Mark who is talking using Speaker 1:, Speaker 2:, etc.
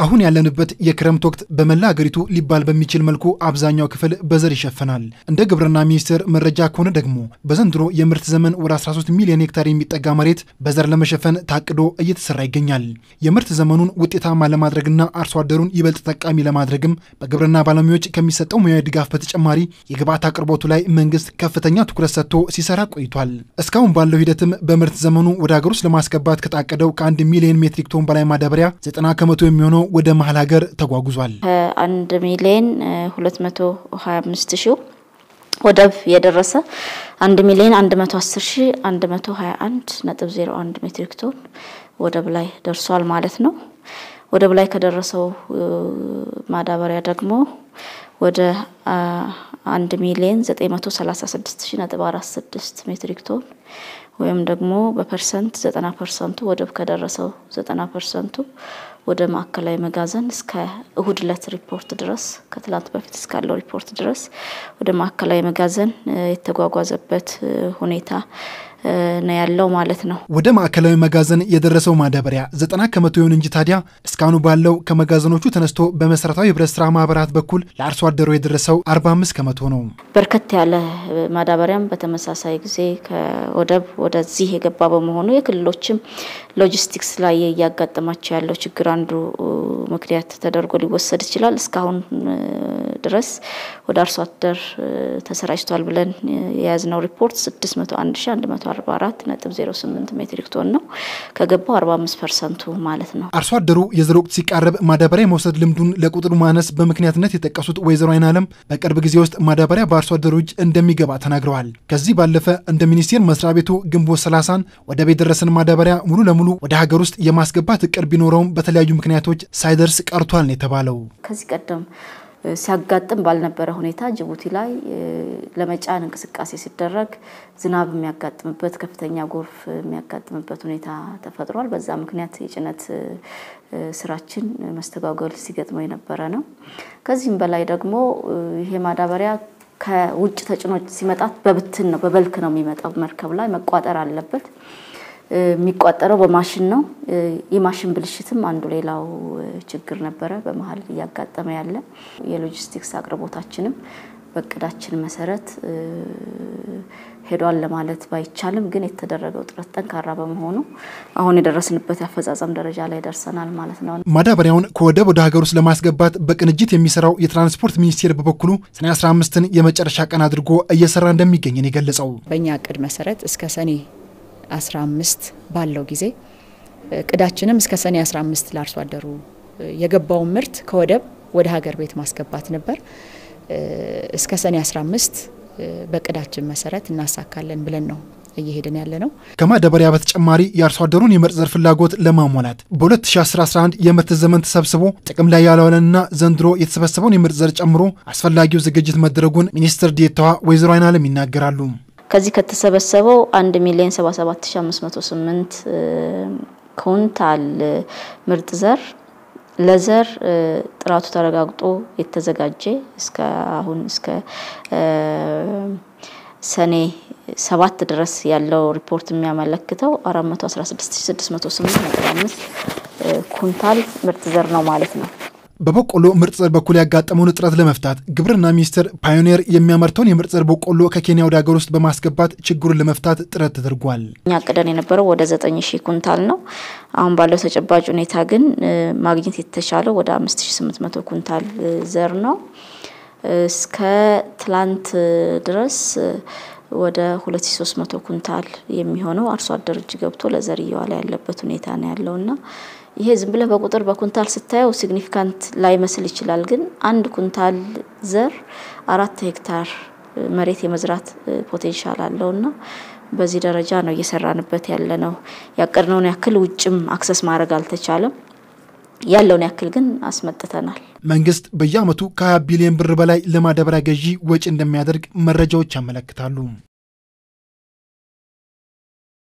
Speaker 1: አሁን ያለንበት የክረምት ወቅት በመላ አገሪቱ ሊባል በሚችል መልኩ አብዛኛው ክፍል በዘር ይሸፈናል። እንደ ግብርና ሚኒስቴር መረጃ ከሆነ ደግሞ በዘንድሮ የምርት ዘመን ወደ 13 ሚሊዮን ሄክታር የሚጠጋ መሬት በዘር ለመሸፈን ታቅዶ እየተሰራ ይገኛል። የምርት ዘመኑን ውጤታማ ለማድረግና አርሶ አደሩን ይበልጥ ተጠቃሚ ለማድረግም በግብርና ባለሙያዎች ከሚሰጠው ሙያዊ ድጋፍ በተጨማሪ የግብዓት አቅርቦቱ ላይ መንግስት ከፍተኛ ትኩረት ሰጥቶ ሲሰራ ቆይቷል። እስካሁን ባለው ሂደትም በምርት ዘመኑ ወደ ሀገር ውስጥ ለማስገባት ከታቀደው ከአንድ ሚሊዮን ሜትሪክ ቶን በላይ ማዳበሪያ 90 ከመቶ የሚሆነው ወደ መሀል ሀገር ተጓጉዟል።
Speaker 2: ከአንድ ሚሊዮን ሁለት መቶ ሀያ አምስት ሺው ወደብ የደረሰ አንድ ሚሊዮን አንድ መቶ አስር ሺ አንድ መቶ ሀያ አንድ ነጥብ ዜሮ አንድ ሜትሪክ ቶን ወደብ ላይ ደርሷል ማለት ነው። ወደብ ላይ ከደረሰው ማዳበሪያ ደግሞ ወደ አንድ ሚሊዮን ዘጠኝ መቶ ሰላሳ ስድስት ሺ ነጥብ አራት ስድስት ሜትሪክ ቶን ወይም ደግሞ በፐርሰንት ዘጠና ፐርሰንቱ ወደብ ከደረሰው ዘጠና ፐርሰንቱ ወደ ማዕከላዊ መጋዘን እስከ እሁድ ዕለት ሪፖርት ድረስ ከትላንት በፊት እስካለው ሪፖርት ድረስ ወደ ማዕከላዊ መጋዘን የተጓጓዘበት ሁኔታ ነው ያለው ማለት ነው።
Speaker 1: ወደ ማዕከላዊ መጋዘን የደረሰው ማዳበሪያ ዘጠና ከመቶ ይሁን እንጂ ታዲያ እስካሁኑ ባለው ከመጋዘኖቹ ተነስቶ በመሰረታዊ ህብረት ስራ ማህበራት በኩል ለአርሶ አደሩ የደረሰው 45 ከመቶ ነው።
Speaker 2: በርከት ያለ ማዳበሪያም በተመሳሳይ ጊዜ ከወደብ ወደዚህ የገባ በመሆኑ የክልሎችም ሎጂስቲክስ ላይ እያጋጠማቸው ያለው ችግር አንዱ ምክንያት ተደርጎ ሊወሰድ ይችላል። እስካሁን ድረስ ወደ አርሶ አደር ተሰራጭቷል ብለን የያዝነው ሪፖርት 601 144 ነጥብ 08 ሜትሪክ ቶን ነው። ከገባው 45 ፐርሰንቱ ማለት ነው።
Speaker 1: አርሶ አደሩ የዘር ወቅት ሲቃረብ ማዳበሪያ የመውሰድ ልምዱን ለቁጥሩ ማነስ በምክንያትነት የጠቀሱት ወይዘሮ አይን አለም በቅርብ ጊዜ ውስጥ ማዳበሪያ በአርሶ አደሩ እጅ እንደሚገባ ተናግረዋል። ከዚህ ባለፈ እንደ ሚኒስቴር መስሪያ ቤቱ ግንቦት ሰላሳን ወደ ቤት ደረሰን ማዳበሪያ ሙሉ ለሙሉ ወደ ሀገር ውስጥ የማስገባት እቅድ ቢኖረውም በተለያዩ ምክንያቶች ሳይደርስ ቀርቷል ነው የተባለው።
Speaker 2: ከዚህ ቀደም ሲያጋጥም ባልነበረ ሁኔታ ጅቡቲ ላይ ለመጫን እንቅስቃሴ ሲደረግ ዝናብ የሚያጋጥምበት ከፍተኛ ጎርፍ የሚያጋጥምበት ሁኔታ ተፈጥሯል። በዛ ምክንያት የጭነት ስራችን መስተጓጎል ሲገጥመው የነበረ ነው። ከዚህም በላይ ደግሞ ይሄ ማዳበሪያ ከውጭ ተጭኖ ሲመጣት በብትን ነው በበልክ ነው የሚመጣው። መርከብ ላይ መቋጠር አለበት። የሚቋጠረው በማሽን ነው። የማሽን ብልሽትም አንዱ ሌላው ችግር ነበረ በመሀል እያጋጠመ ያለ። የሎጂስቲክስ አቅርቦታችንም በእቅዳችን መሰረት ሄዷል ለማለት ባይቻልም ግን የተደረገው ጥረት ጠንካራ በመሆኑ አሁን የደረስንበት የአፈጻጸም ደረጃ ላይ ደርሰናል ማለት ነው።
Speaker 1: ማዳበሪያውን ከወደብ ወደ ሀገር ውስጥ ለማስገባት በቅንጅት የሚሰራው የትራንስፖርት ሚኒስቴር በበኩሉ ሰኔ 15ን የመጨረሻ ቀን አድርጎ እየሰራ እንደሚገኝ ነው የገለጸው።
Speaker 3: በእኛ እቅድ መሰረት እስከ ሰኔ 15 ባለው ጊዜ እቅዳችንም እስከ ሰኔ 15 ለአርሶ አደሩ የገባውን ምርት ከወደብ ወደ ሀገር ቤት ማስገባት ነበር። እስከ ሰኔ 15 በእቅዳችን መሰረት እናሳካለን ብለን ነው እየሄድን ያለ ነው።
Speaker 1: ከማዳበሪያ በተጨማሪ የአርሶ አደሩን የምርጥ ዘር ፍላጎት ለማሟላት በ2011 የምርት ዘመን ተሰብስቦ ጥቅም ላይ ያለዋለንና ዘንድሮ የተሰበሰበውን የምርጥ ዘር ጨምሮ አስፈላጊው ዝግጅት መደረጉን ሚኒስትር ዴኤታዋ ወይዘሮ አይን አለም ይናገራሉ።
Speaker 2: ከዚህ ከተሰበሰበው 1 ሚሊዮን 77508 ኩንታል ምርጥ ዘር ለዘር ጥራቱ ተረጋግጦ የተዘጋጀ እስከ አሁን እስከ ሰኔ ሰባት ድረስ ያለው ሪፖርት የሚያመለክተው 416608.5 ኩንታል ምርጥ ዘር ነው ማለት ነው።
Speaker 1: በበቆሎ ምርጥ ዘር በኩል ያጋጠመውን እጥረት ለመፍታት ግብርና ሚኒስቴር ፓዮኒር የሚያመርተውን የምርጥ ዘር በቆሎ ከኬንያ ወደ ሀገር ውስጥ በማስገባት ችግሩን ለመፍታት ጥረት ተደርጓል።
Speaker 2: እኛ ቅደን የነበረው ወደ ዘጠኝ ሺህ ኩንታል ነው። አሁን ባለው ተጨባጭ ሁኔታ ግን ማግኘት የተቻለው ወደ አምስት ሺህ ስምንት መቶ ኩንታል ዘር ነው። እስከ ትላንት ድረስ ወደ 2300 ኩንታል የሚሆነው አርሶ አደር እጅ ገብቶ ለዘር እየዋለ ያለበት ሁኔታ ነው ያለውና ይሄ ዝም ብለህ በቁጥር በኩንታል ስታየው ሲግኒፊካንት ላይመስል ይችላል። ግን አንድ ኩንታል ዘር አራት ሄክታር መሬት የመዝራት ፖቴንሻል አለውና በዚህ ደረጃ ነው እየሰራንበት ያለ ነው። ያቀድነውን ያክል ውጭም አክሰስ ማድረግ አልተቻለም። ያለውን ያክል ግን አስመጥተናል።
Speaker 1: መንግስት በየዓመቱ ከ20 ቢሊዮን ብር በላይ ለማዳበሪያ ገዢ ወጪ እንደሚያደርግ መረጃዎች ያመለክታሉ።